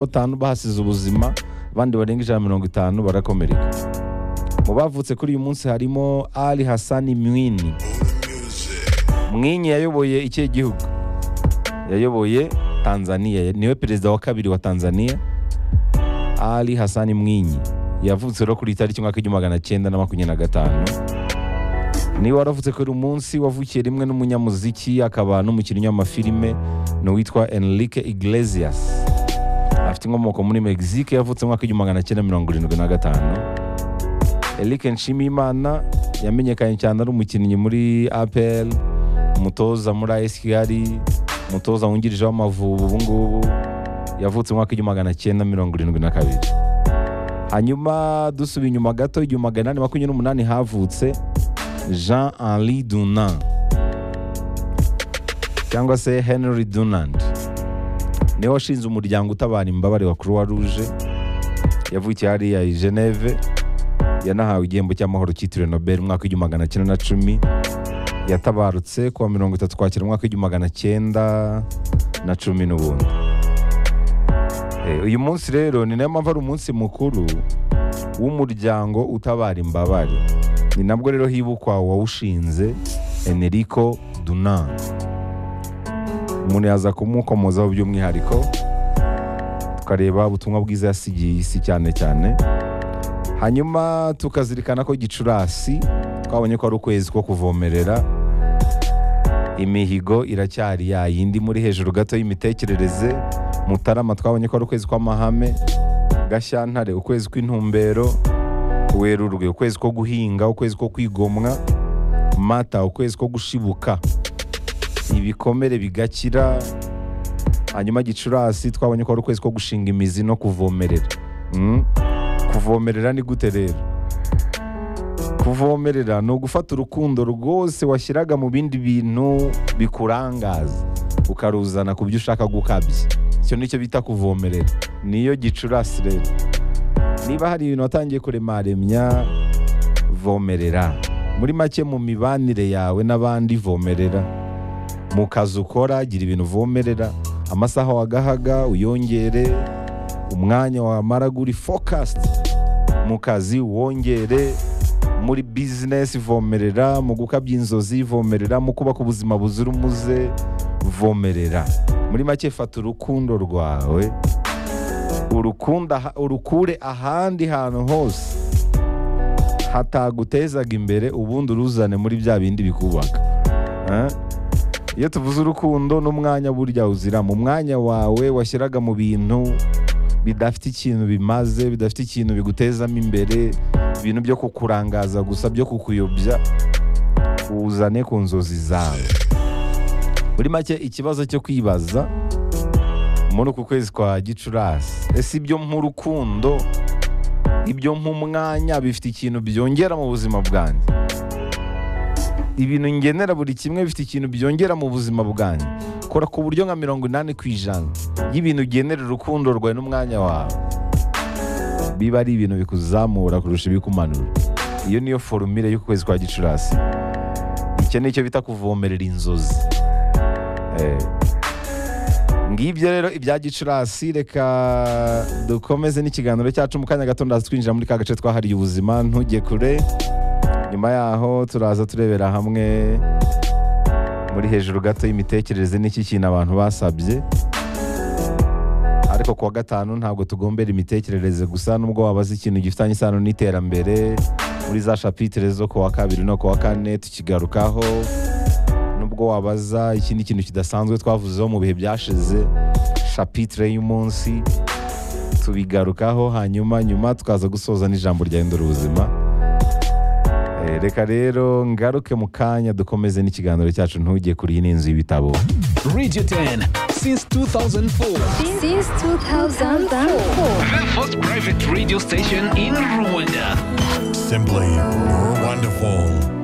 batanu bahasize ubuzima abandi barenga ijana na mirongo itanu barakomereka mu bavutse kuri uyu munsi harimo ali hasani mwini mwinyi yayoboye ikihe gihugu yayoboye tanzania niwe perezida wa kabiri wa tanzania ali hasani mwinyi yavutse rero kuri itariki umwaka w'igihumbi magana cyenda na makumyabiri na gatanu niwe waravutse kuri uyu munsi wavukiye rimwe n'umunyamuziki akaba n'umukinnyi w'amafilime ni uwitwa enrique iglesias afite inkomoko muri mexique yavutse mu mwaka w'igihumbi magana cyenda mirongo irindwi na gatanu eric nshimiyimana yamenyekanye cyane ari umukinnyi muri apl umutoza muri as kigali umutoza wungirije w'amavubi ubu ngubu yavutse mu mwaka w'igihumbi magana cyenda mirongo irindwi na kabiri hanyuma dusubiye inyuma gato igihumbi magana inani makumyabiri n'umunani havutse jean henri dunan cyangwa se henry dunand niwe washinze umuryango utabara imbabare wa croix rouge yavukiye hariya i geneve yanahawe igihembo cy'amahoro cyitiriwe nobel umwaka w'igihumbi magana cyenda na cumi yatabarutse kuwa mirongo itatu kwakira umwaka w'igihumbi magana cyenda na cumi n'ubundi Eh, uyu munsi rero ni nayo mpamvu ari umunsi mukuru w'umuryango utabara imbabare ni nabwo rero hibukwa uwawushinze enerico dunan umuntu yaza kumukomozaho by'umwihariko tukareba ubutumwa bwiza yasigiye isi cyane cyane hanyuma tukazirikana ko gicurasi twabonye ko ari ukwezi ko kuvomerera imihigo iracyari ya yindi muri hejuru gato y'imitekerereze mutarama twabonye ko ari ukwezi kw'amahame gashyantare ukwezi kw'intumbero werurwe ukwezi ko guhinga ukwezi ko kwigomwa mata ukwezi ko gushibuka ibikomere bigakira hanyuma gicurasi twabonye ko ari ukwezi ko gushinga imizi no kuvomerera Mm. kuvomerera ni gute rero kuvomerera ni ugufata urukundo rwose washyiraga mu bindi bintu bikurangaza ukaruzana ku byo ushaka gukabya icyo nicyo bita kuvomerera niyo gicurasi rero niba hari ibintu watangiye kuremaremya vomerera muri make mu mibanire yawe n'abandi vomerera mu kazi ukora gira ibintu uvomerera amasaha wagahaga uyongere umwanya wamara guri fokasiti mu kazi wongere muri bizinesi vomerera mu gukabya inzozi vomerera mu kubaka ubuzima buzira umuze vomerera muri make fata urukundo rwawe urukunda urukure ahandi hantu hose hatagutezaga imbere ubundi uruzane muri bya bindi bikubaka Eh? iyo tuvuze urukundo n'umwanya burya uzira mu mwanya wawe washyiraga mu bintu bidafite ikintu bimaze bidafite ikintu bigutezamo imbere ibintu byo kukurangaza gusa byo kukuyobya uzane ku nzozi zawe muri make ikibazo cyo kwibaza muri uku kwezi kwa gicurasi ese ibyo nk'urukundo ibyo nk'umwanya bifite ikintu byongera mu buzima bwanjye ibintu ngenera buri kimwe bifite ikintu byongera mu buzima bwanjye kora ku buryo nka mirongo inani ku ijana y'ibintu ugenera urukundo rwawe n'umwanya wawe biba ari ibintu bikuzamura kurusha ibikumanura iyo niyo forumire y'ukwezi kwa gicurasi icyo ni cyo bita kuvomerera inzozi Eh. ngibyo rero ibya gicurasi reka dukomeze n'ikiganiro cyacu mu kanya gato ndaza twinjira muri ka gace twahariye ubuzima ntujye kure nyuma yaho turaza turebera hamwe muri hejuru gato y'imitekerereze n'iki kintu abantu basabye ariko kuwa gatanu ntabwo tugombera imitekerereze gusa nubwo wabaza ikintu gifitanye isano n'iterambere muri za shapitire zo kuwa kabiri no kuwa kane tukigarukaho nubwo wabaza ikindi kintu kidasanzwe twavuzeho mu bihe byashize shapitire y'umunsi tubigarukaho hanyuma nyuma tukaza gusoza n'ijambo ryahindura ubuzima Eh, reka rero ngaruke mu kanya dukomeze n'ikiganiro cyacu ntujye kuri iyi ni inzu y'ibitabo Radio 10 since 2004. Since 2004. The first private radio station in Rwanda. Simply wonderful.